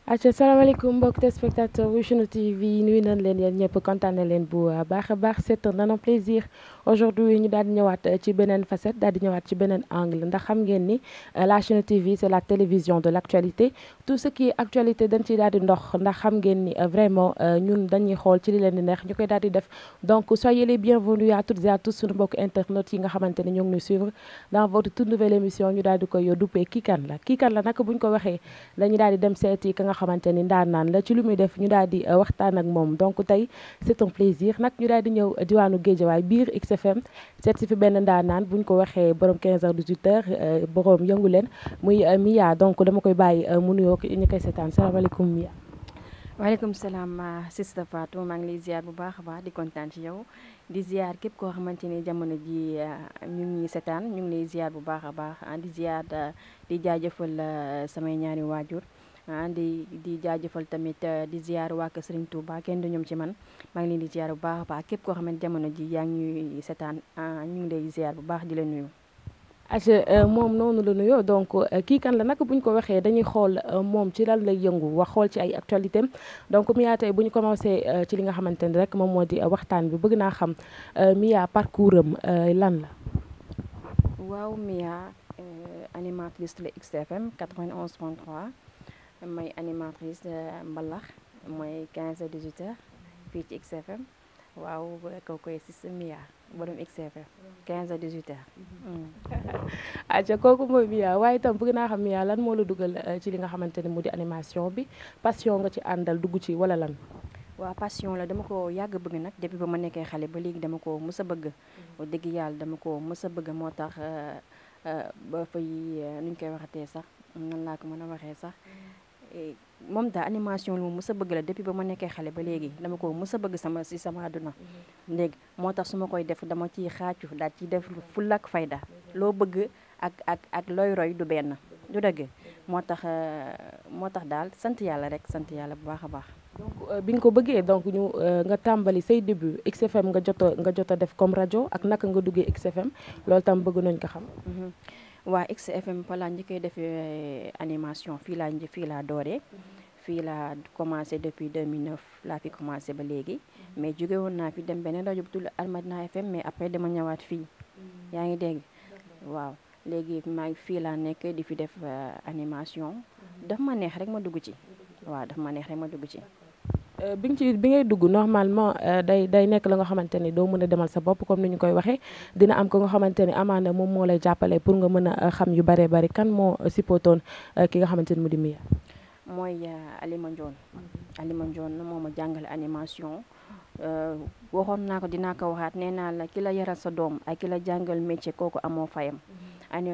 acca salaamaaleykum mbokk téléspectateur Vision TV nuyu nañ leen yéen ñëpp kontaan na leen bu baax a baax c'est un plaisir aujourd'hui ñu daal di ñëwaat ci beneen facette daal di ñëwaat ci beneen angle ndax xam ngeen ni la chaîne TV c'est la télévision de l'actualité tout ce qui est actualité dañ ciy daal di ndox ndax xam ngeen ni vraiment ñun dañuy xool ci li leen di neex ñu koy daal di def donc soyez les bienvenus à toutes et à tous suñu mbokk internet yi nga xamante ne ñoo ngi ñu suivre dans votre toute nouvelle émission ñu daal di koy duppee kii kan la kii kan la nag buñ ko waxee dañu daal di dem seeti ka nga xamante ni ndaanaan la ci lu muy def ñu daal di waxtaan ak moom donc tey c'est un plaisir nag ñu daal di ñëw diwaanu Guédiawaye biir XFM seet si fi benn ndaanaan buñ ko waxee borom 15 heures 18 heures borom yëngu leen muy Mia donc dama koy bàyyi mu nuyoo ñu koy seetaan salaamaaleykum Mia. waaleykum salaam sista Fatou maa ngi lay ziar bu baax a baax di kontaan ci yow di ziar képp koo xamante ni jamono ji ñu ngi seetaan ñu ngi lay ziar bu baax a baax di ziar di jaajëfal samay ñaari waajur. di di jaajëfal tamit di ziar waa kër Serigne Touba kenn du ñoom ci man maa ngi leen di ziar bu baax a baax képp koo xamante jamono ji yaa ngi ñuy seetaan ñu ngi lay ziar bu baax di la nuyu. acca moom noonu la nuyoo donc kii kan la nag bu ñu ko waxee dañuy xool moom ci lan lay yëngu wax xool ci ay actualité donc Mia tey bu ñu commencé ci li nga xamante ni rek moom moo di waxtaan bi bëgg naa xam Mia parcours am lan la. waaw Mia animatrice la XFM 91.3. may animatrice mbalax mooy 15 heures 18 heures fii ci XFM waaw ko koy si Mia borom XFM 15 heures 18 heures aca kooku mooy Mia waaye itam bëgg naa xam Mia lan moo la dugal ci li nga xamante ne mu di animation bi passion nga ci àndal dugg ci wala lan waaw passion la dama ko yàgg bëgg nag depuis ba ma nekkee xale ba léegi dama ko mës a bëgg dëgg yàlla dama ko mës a bëgg moo tax ba fay nuñ koy waxatee sax nan laa ko mën a waxee sax moom daal animation lu mu mës a bëgg la depuis ba ma nekkee xale ba léegi dama ko mës a bëgg sama si sama àdduna léegi moo tax su ma koy def dama ciy xaacu daal ci def fulla ak fayda loo bëgg ak ak ak looy roy du benn du dëgg moo tax moo tax daal sant yàlla rek sant yàlla bu baax a baax donc bi nga ko bëggee donc ñu nga tàmbali say début XFM nga jot a nga jot a def comme rajo ak naka nga duggee XFM loolu tam bëgg nañ ko xam waa XFM fa laa njëkkee defee animation fii laa fii laa dooree fii laa commencé depuis 2009 laa fi commencé ba léegi mais jóge woon naa fi dem beneen rajo bu tudd Almadina FM mais après dama ñëwaat fii yaa ngi dégg waaw léegi maa ngi fii laa nekk di fi def animation daf ma neex rek ma dugg ci waaw daf ma neex rek ma dugg ci bi nga ci bi ngay dugg normalement day day nekk la nga xamante ni doo mën a demal sa bopp comme ni ñu koy waxee dina am ko nga xamante ni amaana moom moo lay jàppale pour nga mën a xam yu bare bari kan moo sipotoon ki nga xamante ni mu di Mia mooy Alima Ndione Alima Ndione moo ma jàngale animation waxoon naa ko dinaa ko waxaat nee naa la ki la yaral sa doom ak ki la jàngal métier kooku amoo fayam ani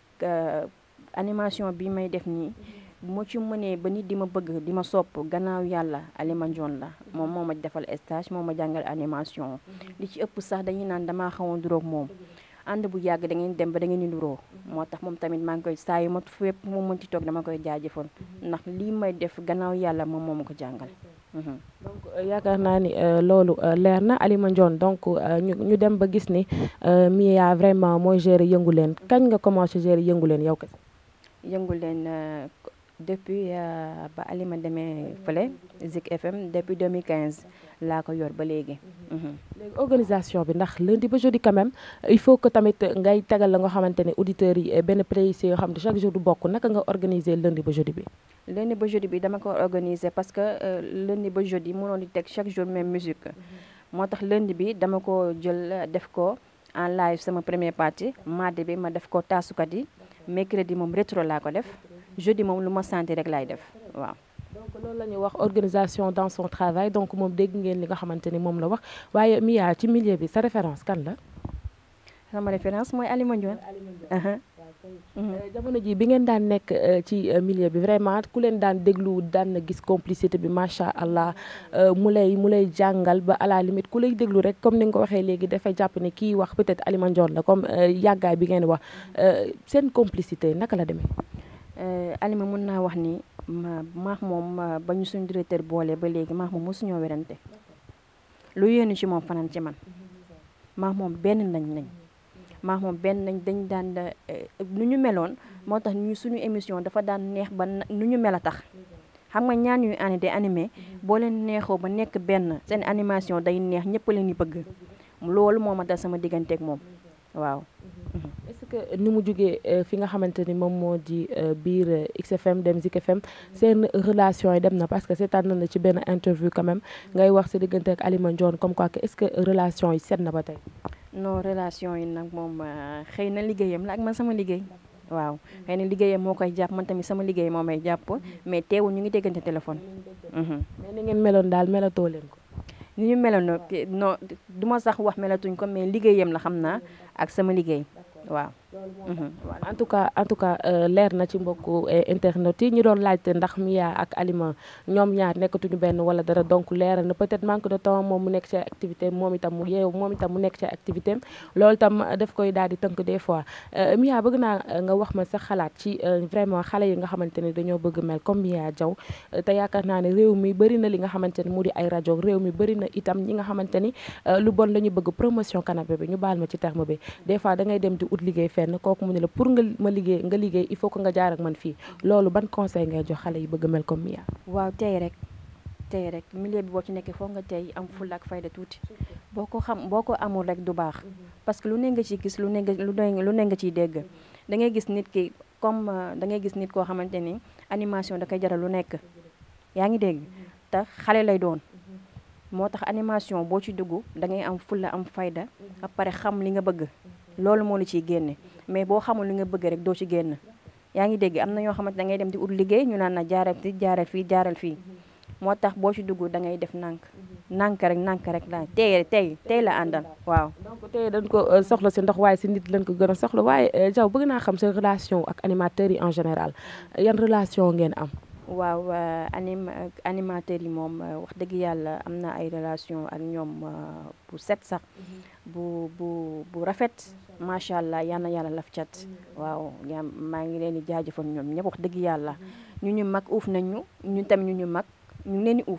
animation bi may def nii moo ci mënee ba nit di ma bëgg di ma sopp gannaaw yàlla Alima Ndione la moom moo ma defal stage moo ma jàngal animation li ci ëpp sax dañuy naan damaa xawoon duróog moom ànd bu yàgg da ngeen dem ba da ngeen di nuroo moo tax moom tamit maa ngi koy saa yu ma fépp moom mën ci toog dama koy jaajëfal ndax lii may def gannaaw yàlla moom moo ma ko jàngal donc yaakaar naa ni loolu leer na Alima Ndione donc ñu ñu dem ba gis ni Mia vraiment mooy gérer yëngu leen kañ nga commencé gérer yëngu leen yow kese yëngu leen depuis ba Alima demee fële Zik FM depuis 2015 laa ko yor ba léegi. léegi organisation bi ndax lundi ba jeudi quand même il faut que tamit ngay tegal la nga xamante ne auditeurs yi benn playlist yoo xam ne chaque jour du bokk naka nga organiser lundi ba jeudi bi. lundi ba jeudi bi dama ko organiser parce que lundi ba jeudi mënoon di teg chaque jour même musique moo tax lundi bi dama ko jël def ko en live sama première partie mardi bi ma def ko taasukat yi mercredi moom rétro laa ko def. jeudi moom lu ma santi rek laay def waaw. donc loolu la ñuy wax organisation dans son travail donc moom dégg ngeen li nga xamante ni moom la wax waaye Mia ci milieu bi sa référence kan la. sama référence mooy Alima Ndione. jamono ji bi ngeen daan nekk ci milieu bi vraiment ku leen daan déglu daan na gis complicité bi macha allah mu lay mu lay jàngal ba à la limite ku lay déglu rek comme ni nga ko waxee léegi dafay jàpp ne kii wax peut-être Alima Ndione la comme yàggaay bi ngeen wax seen complicité naka la demee. Alima mën naa wax ni ma maax moom ba ñu suñu directeur boole ba léegi maax moom mosuñoo werante lu yéenu ci moom fanaan ci man maax moom benn nañ nañ maax moom benn nañ dañ daan nu ñu meloon moo tax ñu suñu émission dafa daan neex ba nu ñu mel a tax xam nga ñaan yu ani di animé boo leen neexoo ba nekk benn seen animation day neex ñëpp leen di bëgg loolu moo ma dal sama digganteeg moom waaw. est-ce que ni mu jógee fi nga xamante ni moom moo di biir XFM dem Zik FM seen relation yi dem na parce que seetaan na ci benn interview quand même ngay wax sa diggante ak Alima Ndione comme quoi que est-ce que relation yi set na ba tey. non relation yi nag moom xëy na liggéeyam la ak man sama liggéey. waaw xëy na liggéeyam moo koy jàpp man tamit sama liggéey moo may jàpp mais teewul ñu ngi déggante téléphone. mais ni ngeen meloon daal melatoo leen ko. ni ñu meloon non du ma sax wax melatuñ ko mais liggéeyam la xam naa ak sama liggéey waaw. en tout cas en tout cas leer na ci mbokku internet yi ñu doon laajte ndax Mia ak Alima ñoom ñaar nekkatuñu benn wala dara donc leer na peut-être manque de temps moom mu nekk ci activité moom itam mu yeew moom itam mu nekk ci activité loolu itam daf koy daal di tënk des fois Mia bëgg naa nga wax ma sa xalaat ci vraiment xale yi nga xamante ne dañoo bëgg mel comme Mia Diaw te yaakaar naa ne réew mi bëri na li nga xamante ne mu di ay rajo réew mi bëri na itam ñi nga xamante ni lu bon la ñu bëgg promotion canapé bi ñu baal ma ci terme bi des fois da ngay dem di ut liggéey fenn kooku mu ne la pour nga ma liggéey nga liggéey il faut que nga jaar ak man fii loolu ban conseil ngay jox xale yi bëgg mel comme Mia waaw tey rek tey rek milieu bi boo ci nekkee foog nga tey am fulla ak fayda tuuti boo ko xam boo ko amul rek du baax parce que lu ne nga ciy gis lu ne nga lu ne lu ne nga ciy dégg da ngay gis nit ki comme da ngay gis nit koo xamante ni animation da koy jaral lu nekk yaa ngi dégg te xale lay doon moo tax animation boo ci dugg da ngay am fulla am fayda ba pare xam li nga bëgg loolu moo la ciy génne mais boo xamul li nga bëgg rek doo ci génn yaa ngi dégg am na ñoo xamante da ngay dem di ut liggéey ñu naan na jaaral fi jaaral fii jaaral fii moo tax boo ci dugg da ngay def nànk nànk rek nànk rek la tey tey tey la àndal waaw. donc tey dañ ko soxla si ndox waaye si nit lañ ko gën a soxla waaye Diaw bëgg naa xam sa relation ak animateurs yi en général yan relation ngeen am. waaw anim animateurs yi moom wax dëgg yàlla am na ay relation ak ñoom bu set sax bu bu bu rafet macha allah yal na yàlla laf cat waaw yaa maa ngi leen di jaajëfal ñoom ñëpp wax dëgg yàlla ñu ñu mag uuf nañu ñu tam ñu ñu mag ñu leen di uuf.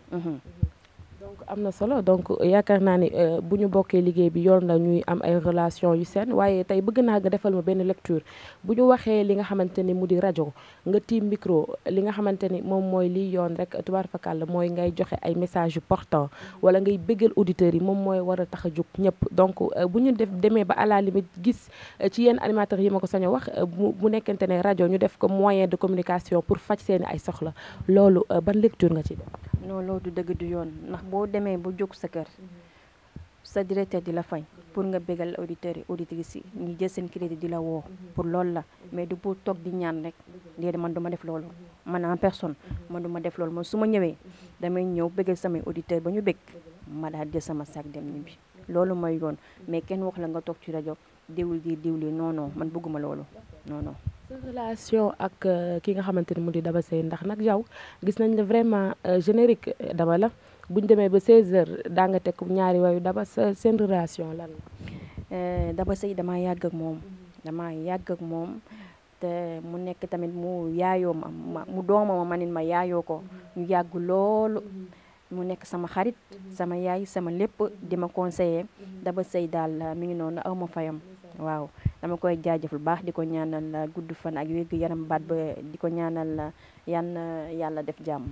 donc am na solo donc yaakaar naa ni bu ñu bokkee liggéey bi yoon la ñuy am ay relation yu seen waaye tey bëgg naa nga defal ma benn lecture bu ñu waxee li nga xamante ni mu di rajo nga tiim micro li nga xamante ni moom mooy liy yoon rek tubaar fakal la mooy ngay joxe ay message yu portant wala ngay bëggal auditeurs yi moom mooy war a tax a jóg ñëpp donc bu ñu def demee ba à la limite gis ci yenn animateurs yi ma ko sañ a wax bu nekkente ne rajo ñu def ko moyen de communication pour faj seeni ay soxla loolu ban lecture nga ci def non loolu du dëgg du yoon ndax boo demee ba jóg sa kër sa directeur di la fay pour nga bégal auditeurs yi auditrices yi ñu jël seen crédit di la woo pour loolu la mais du pour toog di ñaan rek léegi man duma def loolu man en personne man duma def loolu man su ma ñëwee damay ñëw bégal samay auditeurs ba ñu bég ma daal jël sama sac dem ñibbi loolu mooy yoon mais kenn wax la nga toog ci rajo diwul di diwli non non man bëgguma loolu non non sa relation ak ki nga xamante ni mu di Daba Seye ndax nag yow gis nañ la vraiment générique Daba la buñ demee ba 16h daa nga teg ñaari wayu Daba sa seen relation lan la. Daba Seye damaa yàgg ak moom damaa yàgg ak moom te mu nekk tamit mu yaayoo ma mu dooma ma manit ma yaayoo ko ñu yàgg loolu mu nekk sama xarit sama yaay sama lépp di ma conseiller Daba Seye daal mi ngi noonu aw ma fayam waaw dama koy jaajëfal baax di ko ñaanal gudd fan ak wér gu yaram baat ba di ko ñaanal yan yàlla def jàmm.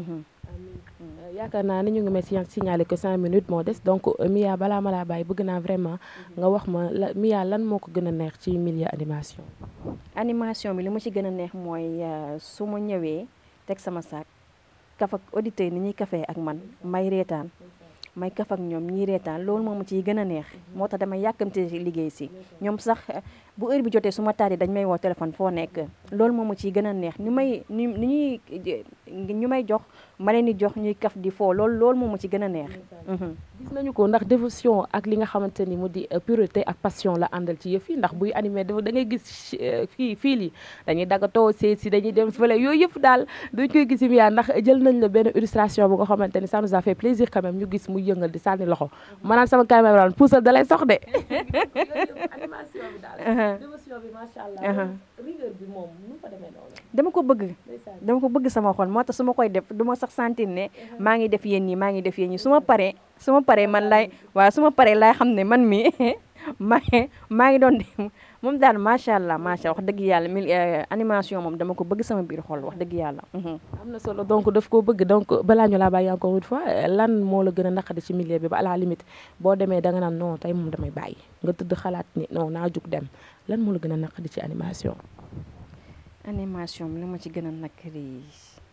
yaakaar naa ni ñu ngi may signaler que cinq minutes moo des donc Mia balaa ma laa bàyyi bëgg naa vraiment nga wax ma la Mia lan moo ko gën a neex ci milieu animation. animation bi li ma ci gën a neex mooy su ma ñëwee teg sama saak kaf ak auditeurs yi ni ñuy kafee ak man may reetaan. may kaf ak ñoom ñii reetaan loolu moom ciy gën a neex moo tax damay yàkkamte liggéey si ñoom sax bu heure bi jotee su ma taatee dañ may woo téléphone foo nekk loolu moom ciy gën a neex ni may ni ni ñuy ñu may jox ma leen di jox ñuy kaf di foo loolu loolu moom ci gën a neex. gis nañu ko ndax dévotion ak li nga xamante ni mu di pureté ak passion la àndal ci yëf yi ndax buy animé da ngay gis fii fii lii dañuy daggatoo seet si dañuy dem fële yooyu yëpp daal dañ koy gis Mia ndax jël nañ la benn illustration bu nga xamante ni ça nous a fait plaisir quand même ñu gis muy yëngal di sànni loxo maanaam sama caméra puusal da lay sox de animation bi daal dévotion bi macha allah rigueur bi moom nu fa demee noonu dama ko bëgg dama ko bëgg sama xol moo tax su ma koy def du ma sax sentir ne maa ngi def yéen ñi maa ngi def yéen ñi su ma paree su ma paree man lay waaw su ma paree laay xam ne man mi maa ngi maa ngi doon moom daal macha allah macha wax dëgg yàlla mil animation moom dama ko bëgg sama biir xol wax dëgg yàlla. am na solo donc daf koo bëgg donc balaa ñu laa bàyyi encore une fois lan moo la gën a naqari ci milieu bi ba à la limite boo demee da nga naan non tey moom damay bàyyi nga tëdd xalaat ni non naa jug dem lan moo la gën a naqari ci animation. animation bi li ma ci gën a naqari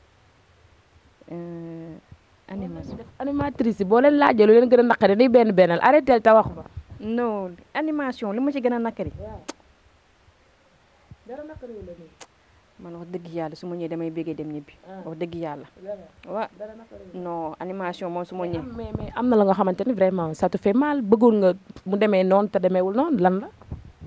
animation. animatrice yi boo leen laajee lu leen gën a naqari day benn bennal arrêté te wax ba. non animation li ma ci gën a naqari. dara naqari wu la nii. man wax dëgg yàlla su ma ñëwee damay béggee dem ñibbi. wax dëgg yàlla. wa non animation moom su ma ñëwee. mais mais am na la nga xamante ni vraiment ça te fait mal bëggul nga mu demee noonu te demeewul noonu lan la.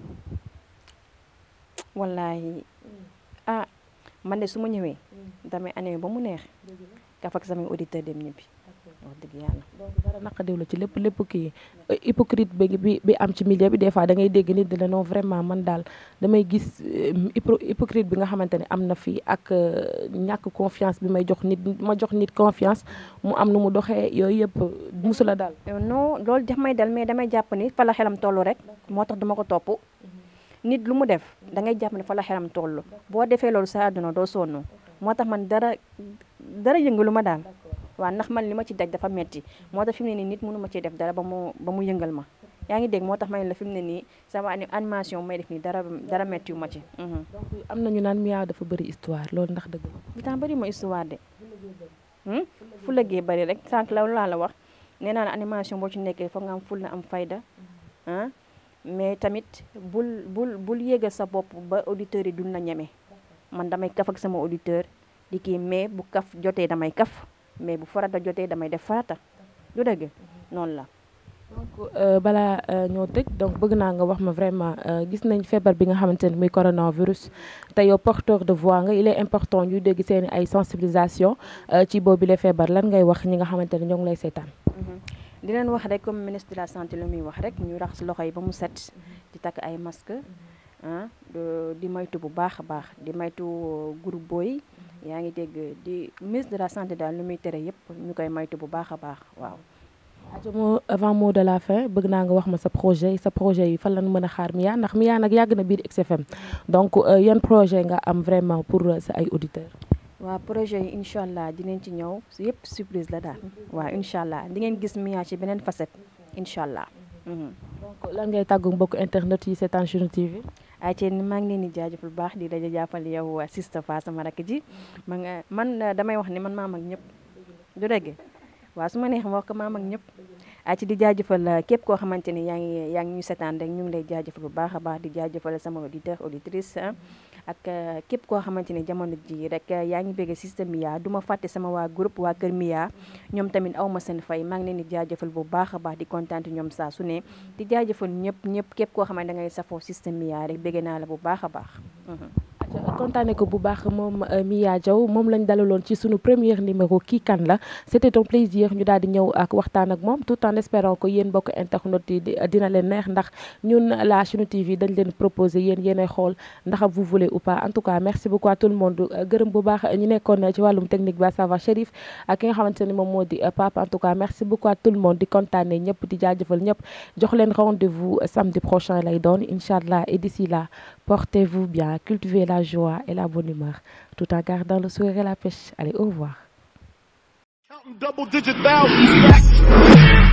wallaahi ah man de su ma ñëwee. damay animé ba mu neex. kaf ak samay auditeur dem ñibbi. wax dëgg yàlla. donc dara naqadiw la ci lépp lépp kii hypocrite bi bi bi am ci milieu bi des fois da ngay dégg nit di la non vraiment man daal damay gis hypocrite bi nga xamante ne am na fii ak ñàkk confiance bi may jox nit ma jox nit confiance mu am nu mu doxee yooyu yëpp musu la daal. non loolu daf may dal mais damay jàpp ni fa la xelam toll rek moo tax dama ko topp nit lu mu def da ngay jàpp ni fa la xelam toll boo defee loolu sa àdduna doo sonn moo tax man dara dara yëngalu ma daal. waaw ndax man li ma ci daj dafa metti moo tax fi mu ne nii nit mënu ma ci def dara ba mu ba mu yëngal ma yaa ngi dégg moo tax ma ne la fi mu ne nii sama animation may def nii dara dara metti wu ma ci. donc am na ñu naan Mia dafa bëri histoire loolu ndax dëgg la. li tax bëri ma histoire de. fu lëggee bëri rek sànq la laa la wax nee naa la animation boo ci nekkee foog nga am ful na am fayda ah mais tamit bul bul bul yéegal sa bopp ba auditeurs yi dun na ñeme man damay kaf ak sama auditeur di kii mais bu kaf jotee damay kaf. mais bu farata jotee damay def farata du dëgg noonu la. donc balaa ñoo tëj donc bëgg naa nga wax ma vraiment gis nañ feebar bi nga xamante ne muy coronavirus te yow porteur de voix nga il est important ñu dégg seen ay sensibilisation ci boobu la feebar lan ngay wax ñi nga xamante ne ñoo ngi lay seetaan. di leen wax rek comme ministre de la santé lu muy wax rek ñu raxas loxo yi ba mu set di takk ay masque ah di maytu bu baax a baax di maytu groupe booy. yaa ngi dégg di ministre de la santé daal lu muy tere yëpp ñu koy maytu bu baax a baax waaw. ajo moo avant mot de la fin bëgg naa nga wax ma sa projet sa projet yi fan la mën a xaar Mia ndax Mia nag yàgg na biir XFM donc yan projet nga am vraiment pour sa ay auditeurs. waaw projet yi incha allah dinañ ci ñëw yëpp surprise la daal. waaw incha allah di ngeen gis Mia ci beneen facette incha allah. donc lan ngay tàggu mbokku internet yi seetaan Chine TV. ay ci maa ngi leen di jaajëfal bu baax di la jàppale yow Sista Fa sama rakk ji ma nga man damay wax ni man maa mag ñëpp du dëgg waaw su ma neex ma wax ko maa mag ñëpp ay ci di jaajëfal képp koo xamante ni yaa ngi yaa ngi ñu seetaan rek ñu ngi lay jaajëfal bu baax a baax di jaajëfal sama auditeur auditrice ak képp koo xamante ni jamono ji rek yaa ngi bëgg système Mia du ma fàtte sama waa groupe waa Kër Mia ñoom tamit aw ma seen fay maa ngi leen di jaajëfal bu baax a baax di kontaan ñoom saa su ne di jaajëfal ñëpp ñëpp képp koo xamante da ngay safoo système Mia rek bëgg naa la bu baax a baax. kontaane ko bu baax moom Mia Diaw moom lañ dalaloon ci sunu premier numéro kii kan la c'était un plaisir ñu daal di ñëw ak waxtaan ak moom tout en espérant que yéen mbokk internet yi dina leen neex ndax ñun la Chine TV dañ leen proposer yéen yéenay xool ndax vous voulez ou pas en tout cas merci beaucoup à tout le monde gërëm bu baax ñu nekkoon ci wàllum technique bi à savoir Chérif ak ki nga xamante ni moom moo di Pape en tout cas merci beaucoup à tout le monde di kontaane ñëpp di jaajëfal ñëpp jox leen rendez-vous samedi prochain lay doon incha allah et d'ici là portez-vous bien cultivez la joie et la bonne humeur tout en gardant le sourire et la pêche allez au revoir Counting double digit thousands.